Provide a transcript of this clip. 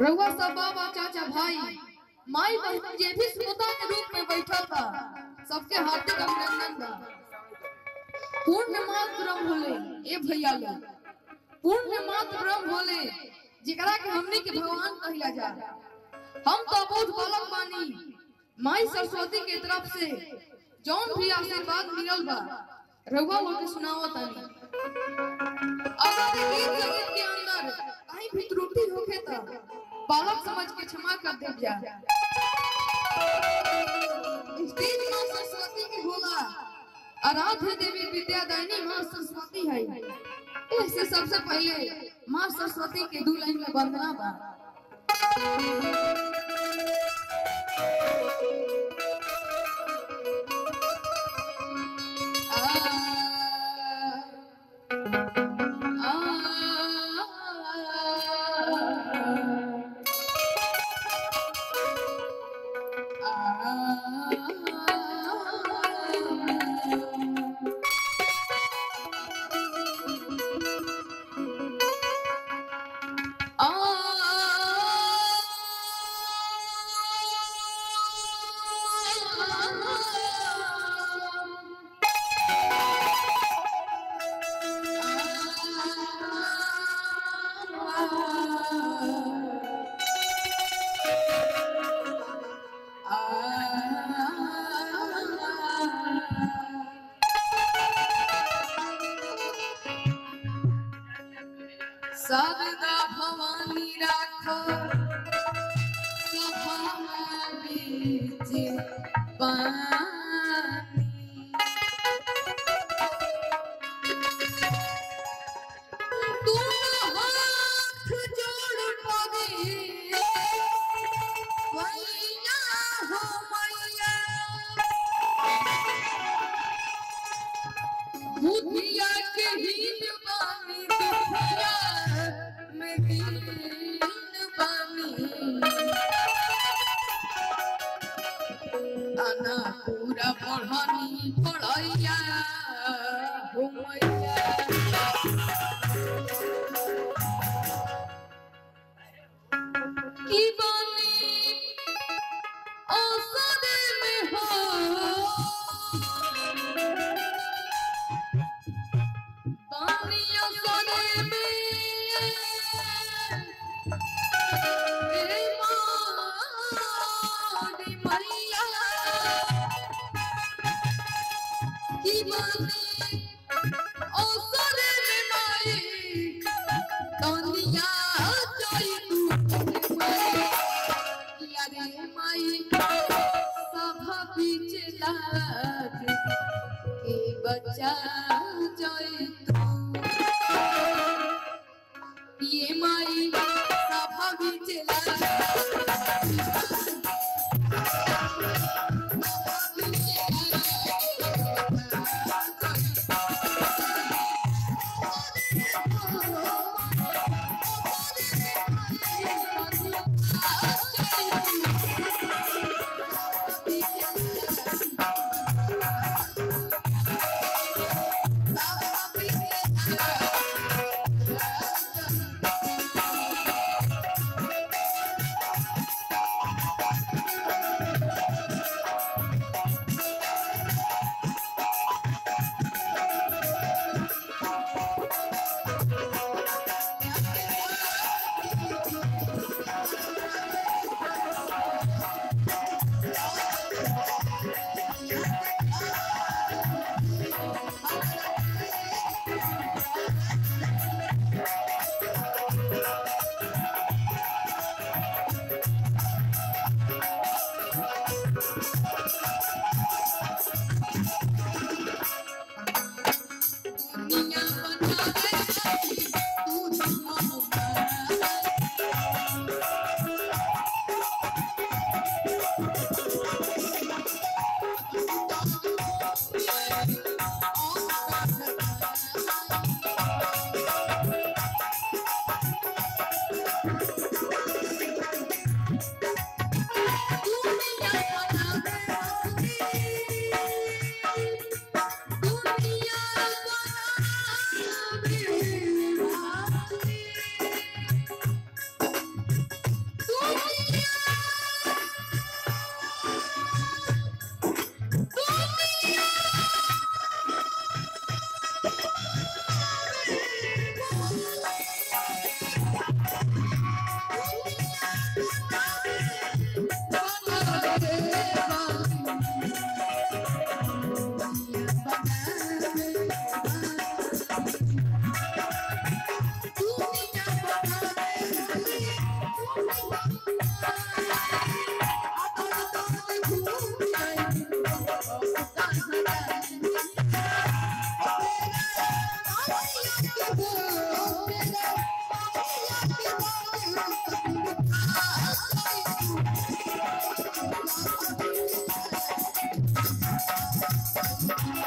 रउआ सब बाबा चाचा भाई माई बहन जे भी श्रोता के रूप में बैठा था सबके हार्दिक अभिनंदन बा पूर्ण मात ब्रह्म भोले ए भैया लोग पूर्ण मात ब्रह्म भोले जेकरा के हमनी के भगवान कहिला जा हम तो बहुत बालक बानी माई सरस्वती के तरफ से जौन भी आशीर्वाद मिलल बा रउआ लोग के सुनावत तानी अगर गीत संगीत के अंदर कहीं भी त्रुटि होखे त बालक समझ के क्षमा कर दे जा स्टेज मां सरस्वती की होला आराध्य देवी विद्यादायिनी मां सरस्वती है इससे सबसे पहले मां सरस्वती के दू लाइन में वंदना बा आ सदा भवानी राखो सभा बीच पानी दोनों हाथ जोड़ पगे मैया हो मैया बुधिया के हीन बानी दुखिया में दीन बानी आना पूरा पढ़नी पढ़ैया हो मैया की बानी औसरे में हो पानियों सोने में ए मोदी मैया की बानी ओ सोने में माई दुनिया जोई तू यारे माई सभा बीच लाज के बच्चा जोई तू Thank